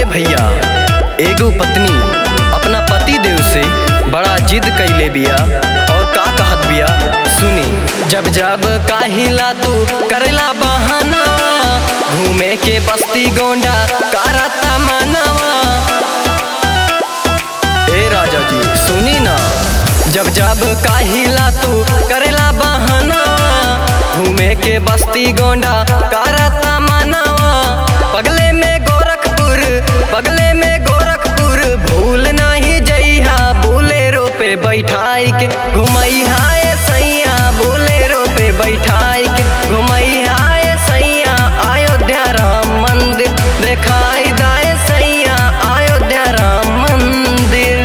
ए भैया एगो पत्नी अपना पति देव से बड़ा जिद कैले बिया और का कहत बिया सुनी जब जब काहिला तू करेला बहाना घूमे के बस्ती गोंडा करता मनवा ए राजा जी सुनी ना जब जब काहिला तू करेला बहाना घूमे के बस्ती गोंडा करता मनवा पगले में गोरखपुर पगले में गोरखपुर भूल नहीं जइहा बोलेरो पे बैठाई के घुमैहा ए सैया बोलेरो पे बैठाई के घुमैहा ए सैया अयोध्या राम मंदिर देखाई दाए सैया अयोध्या राम मंदिर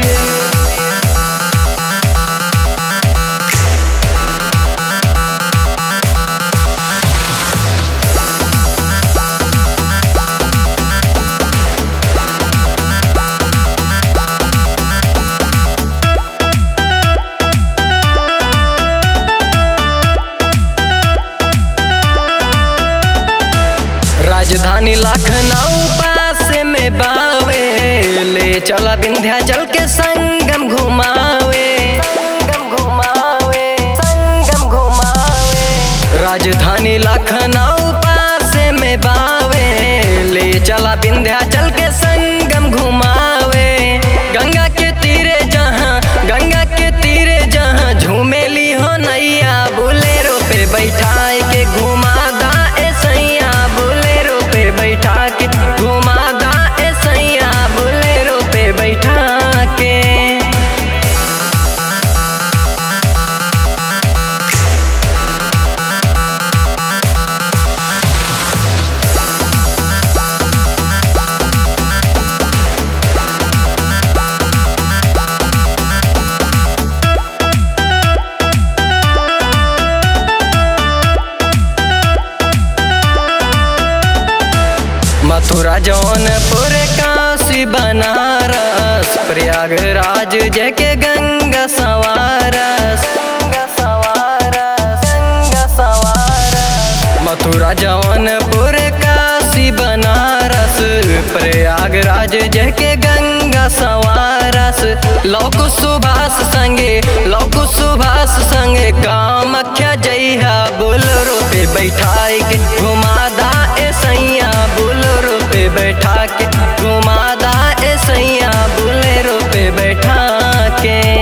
राजधानी लखनऊ पास में बावे ले चला विंध्याचल के संगम घुमावे संगम घुमावे संगम घुमावे राजधानी लखनऊ पास में बावे ले चला विंध्याचल के संगम घुमावे गंगा के तीरे जहाँ गंगा के तीरे जहाँ झूमेली हो नैया बोलेरो पे बैठाए के घुमा दा ए सैया बोलेरो पे बैठा के घुमा दा ए सैया बोलेरो पे बैठा के मथुरा जौनपुर काशी बनारस प्रयागराज जके गंगा सवारस गंगा सवारस गंगा सवारस मथुरा जौनपुर काशी बनारस प्रयागराज जके गंगा सवारस लौक सुभाष संगे लौक सुभाष संगे कामख्या जइहा बोलरो पे बैठाई के घुमादा ए सैया बोलरो पे बैठा के घुमादा ए सैया बोलेरो पे बैठा के